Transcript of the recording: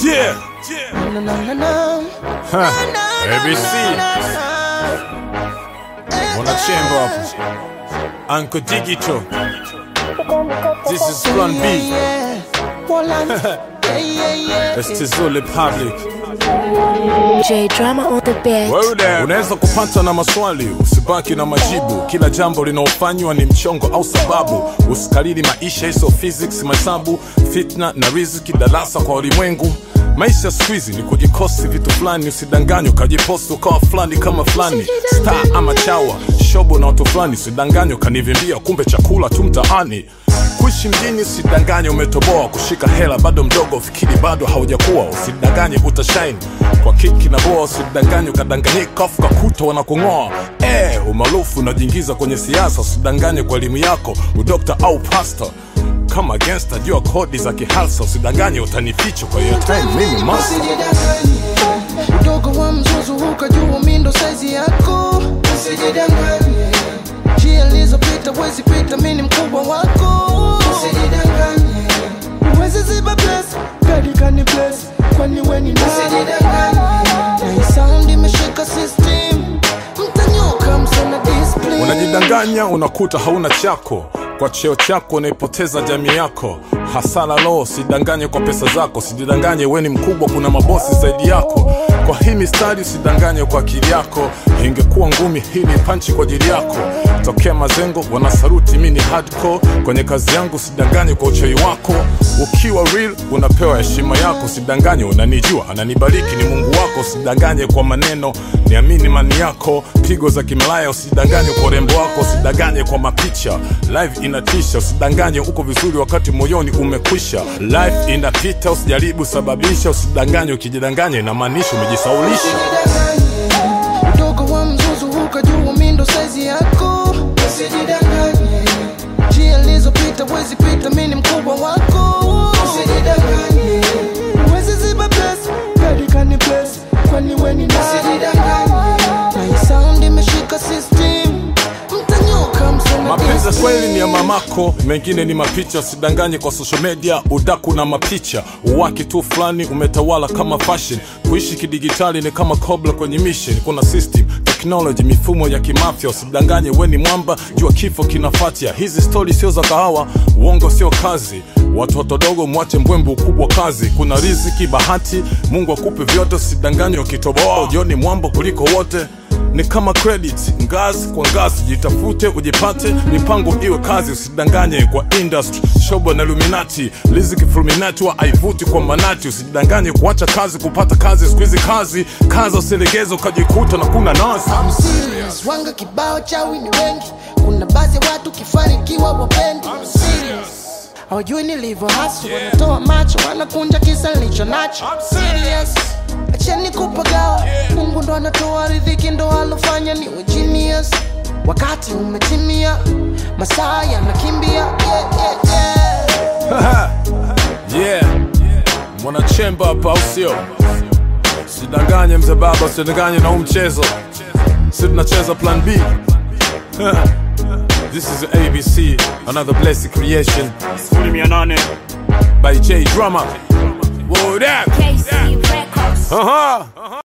Yeah. No, no, no, no. Huh. No, no, ABC. no, no, no. Wanachemba hapo. Uncle Digital. This is Plan Yeah, B. yeah. Poland. Yeah, yeah, yeah. It's Tizule Public. J Drama on the beat. Wewe there. Unaweza kupata na maswali, usibaki na majibu. Kila jambo linaofanywa ni mchongo au sababu. Usikalili maisha hizo physics, mahesabu, fitna na riziki, darasa kwa ulimwengu. Maisha siku hizi ni kujikosi vitu fulani, usidanganywe ukajiposti ukawa fulani kama fulani, star ama chawa, shobo na watu fulani, usidanganywe ukanivimbia, kumbe chakula tu mtaani. Kuishi mjini usidanganye umetoboa, kushika hela bado mdogo, fikiri bado haujakuwa, usidanganye utashine kwa kiki na boa, usidanganye ukadanganyika afu kakuta wanakung'oa. Eh, umaarufu unajiingiza kwenye siasa, usidanganye kwa elimu yako, udokta au pasta kama gangsta, jua kodi za kihalsa, usidanganye utanificha kwa hiyo time, mimi master. Usijidanganye. Udogo wa mzuzu ukajua mindo saizi yako usijidanganye njia ilizopita wezi pita mini mkubwa wako usijidanganye uwezi ziba bless kadikani bless kwani weni nani? usijidanganye na hii sound imeshika system mtanyoka msana discipline Unajidanganya unakuta hauna chako, kwa cheo chako unaipoteza jamii yako. Hasara lo, usidanganye kwa pesa zako, usijidanganye we ni mkubwa, kuna mabosi zaidi yako. Kwa hii mistari usidanganye kwa akili yako, ingekuwa ngumi hii ni panchi kwa ajili yako. Tokea mazengo wanasaruti, mi ni hardcore kwenye kazi yangu, usidanganye kwa uchawi wako. Ukiwa real unapewa heshima yako, usidanganye unanijua, ananibariki ni Mungu wako, usidanganye kwa maneno, niamini mani yako. Pigo za kimalaya usidanganye kwa urembo wako, usidanganye kwa mapicha. Live inatisha, usidanganye uko vizuri wakati moyoni umekwisha. Life inapita, usijaribu sababisha, usidanganye. Ukijidanganya inamaanisha umejisaulisha. Usijidanganye. Udogo wa mzuzu ukajua mindo saizi yako usijidanganye njia ilizopita wezi pita mini mkubwa wako usijidanganye wezi ziba bless kadikani bless kwani weni nani? usijidanganye na hii sound imeshika system mtanyoka msana Mapenzi ya kweli ni ya mamako, mengine ni mapicha. Usidanganye kwa social media, udaku na mapicha. Uwaki tu fulani umetawala kama fashion. Kuishi kidigitali ni kama kobla kwenye mission. Kuna system, technology, mifumo ya kimafya. Usidanganye we ni mwamba, jua kifo kinafatia. Hizi stori sio za kahawa, uongo sio kazi. Watoto dogo mwache mbwembe, ukubwa kazi. Kuna riziki, bahati, Mungu akupe vyote. Usidanganye ukitoboa, ujioni mwambo kuliko wote ni kama credit ngazi kwa ngazi, jitafute ujipate, mipango iwe kazi, usidanganye kwa industry shobo na Illuminati, riziki fulminati wa aivuti kwa manati, usidanganye kuacha kazi kupata kazi, siku hizi kazi kaza usilegeze ukajikuta na kuna nasi I'm serious. Wanga kibao chawi ni wengi, kuna baadhi ya watu kifanikiwa wapendi hawajui nilivyo hasu, wanatoa macho wanakunja kisa nilicho nacho. Serious. Acheni kupagawa, Mungu ndo anatoa riziki, ndo alofanya niwe genius. Wakati umetimia, masaa yanakimbia. Yeah, yeah, yeah. yeah. Mwanachemba hapa au sio? Usidanganye mzee baba, usidanganye na huu mchezo, si tunacheza plan B. This is ABC, another blessed creation. Sifuri mia nane by J Drama. Word up. KC Records. Uh-huh.